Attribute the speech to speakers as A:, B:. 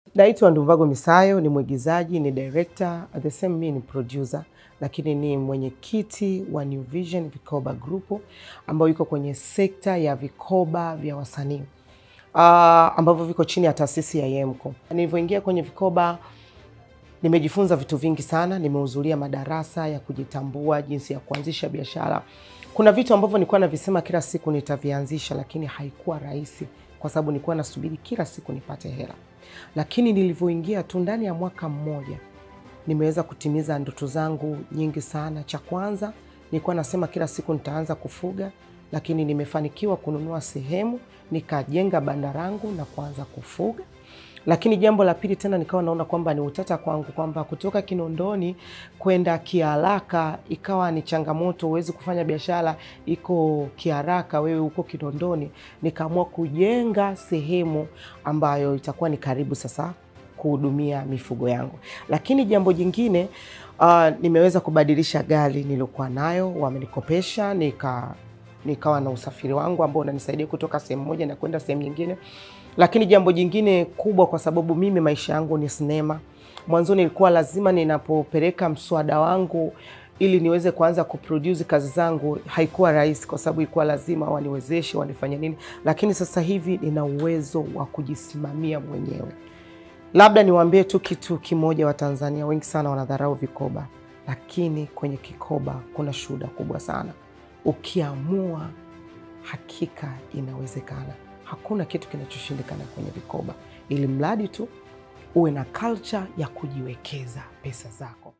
A: Naitwa Ndumbago Misayo, ni mwigizaji, ni director, at the same mi ni producer, lakini ni mwenyekiti wa New Vision Vikoba Group ambayo iko kwenye sekta ya vikoba vya wasanii uh, ambavyo viko chini ya taasisi ya YEMCO. Nilivyoingia kwenye vikoba nimejifunza vitu vingi sana, nimehudhuria madarasa ya kujitambua, jinsi ya kuanzisha biashara. Kuna vitu ambavyo nilikuwa navisema kila siku nitavianzisha, lakini haikuwa rahisi kwa sababu nilikuwa nasubiri kila siku nipate hela, lakini nilivyoingia tu ndani ya mwaka mmoja nimeweza kutimiza ndoto zangu nyingi sana. Cha kwanza nilikuwa nasema kila siku nitaanza kufuga, lakini nimefanikiwa kununua sehemu nikajenga banda langu na kuanza kufuga. Lakini jambo la pili tena nikawa naona kwamba ni utata kwangu kwamba kutoka Kinondoni kwenda kiharaka ikawa ni changamoto, huwezi kufanya biashara iko kiharaka, wewe uko Kinondoni. Nikaamua kujenga sehemu ambayo itakuwa ni karibu sasa kuhudumia mifugo yangu. Lakini jambo jingine uh, nimeweza kubadilisha gari niliokuwa nayo, wamenikopesha nika nikawa na usafiri wangu ambao unanisaidia kutoka sehemu moja na kwenda sehemu nyingine. Lakini jambo jingine kubwa, kwa sababu mimi maisha yangu ni sinema, mwanzoni ilikuwa lazima ninapopeleka mswada wangu ili niweze kuanza kuproduce kazi zangu, haikuwa rahisi, kwa sababu ilikuwa lazima waniwezeshe wanifanye nini, lakini sasa hivi nina uwezo wa kujisimamia mwenyewe. Labda niwaambie tu kitu kimoja, Watanzania wengi sana wanadharau vikoba, lakini kwenye kikoba kuna shuhuda kubwa sana. Ukiamua hakika inawezekana. Hakuna kitu kinachoshindikana kwenye vikoba, ili mradi tu uwe na culture ya kujiwekeza pesa zako.